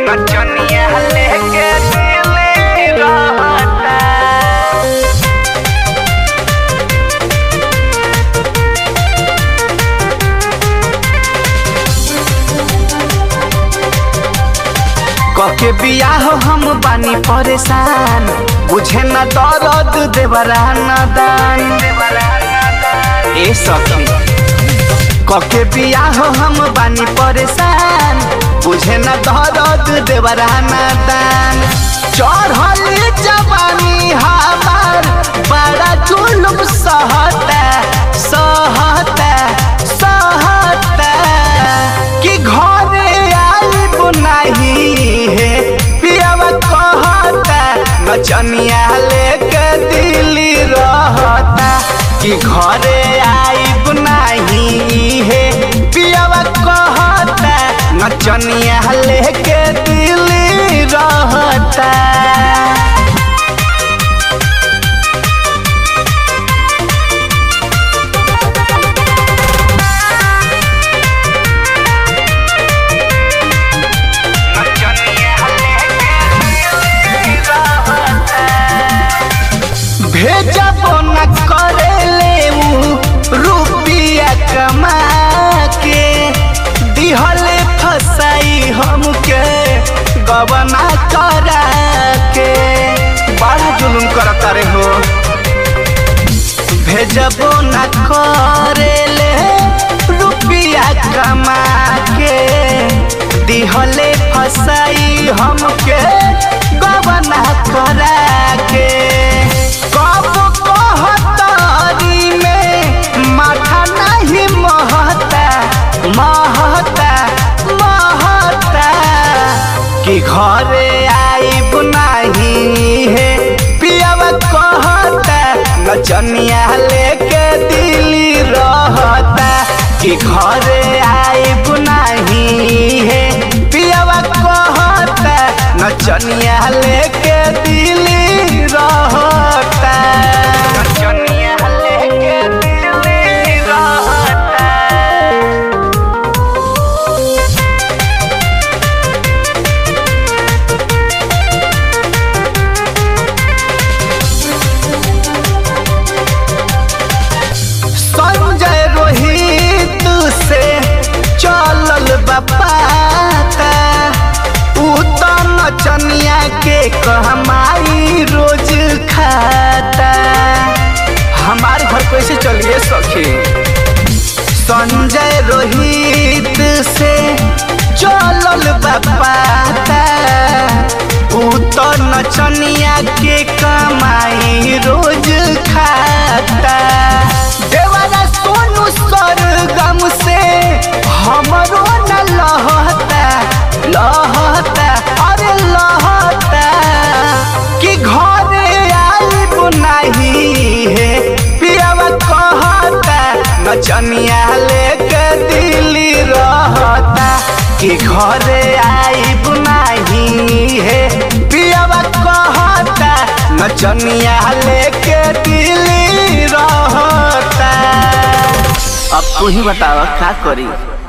नचनिया लेके दिल्ली रहता कके बियाह हम बानी परेशान बुझे न दर्द देवरा न दान ए सखी कके बियाह हम बानी परेशान बुझे न दर्द देवरा न दान चढ़ल जवानी हमार बड़ा जुलुम सहता सहता सहता कि घरे आइब नहीं है पियावा कहता नचनिया लेके दिल्ली रहता कि घरे आइब नहीं है पियावा कहता नचनिया लेके दिल्ली रहता भेजब न करे ले रुपिया कमा के दिहले फसाई हमके गबना करा के बड़ा जुलुम करता रे हो भेजबो न करे ले रुपिया कमा के दिहले फसाई हमके गबना करा के कब कहतारी में माथा नहीं महता महता महता कि घरे आइब नहीं है पियावा कहता नचनिया लेके दिल्ली रहता कि घरे आइब नहीं है पियावा कहता नचनिया लेके दिल्ली रहता नचनिया लेके दिल्ली रहता संजय रोहित से चलल बपाता उ त नचनिया के कहमाई रोज खाता हमार घर कैसे चलिए सखी संजय रोहित से चलल बपाता उ त नचनिया के कमाई रोज खाता देवारा सोनू सरगम से हमरो न लहता लहता अरे लहता कि घरे आइब नहीं है पियावा कहता नचनिया लेके दिल्ली रहता कि घरे आइब नहीं है पियावा कहता नचनिया लेके दिल्ली रहता अब तू ही बतावा का करी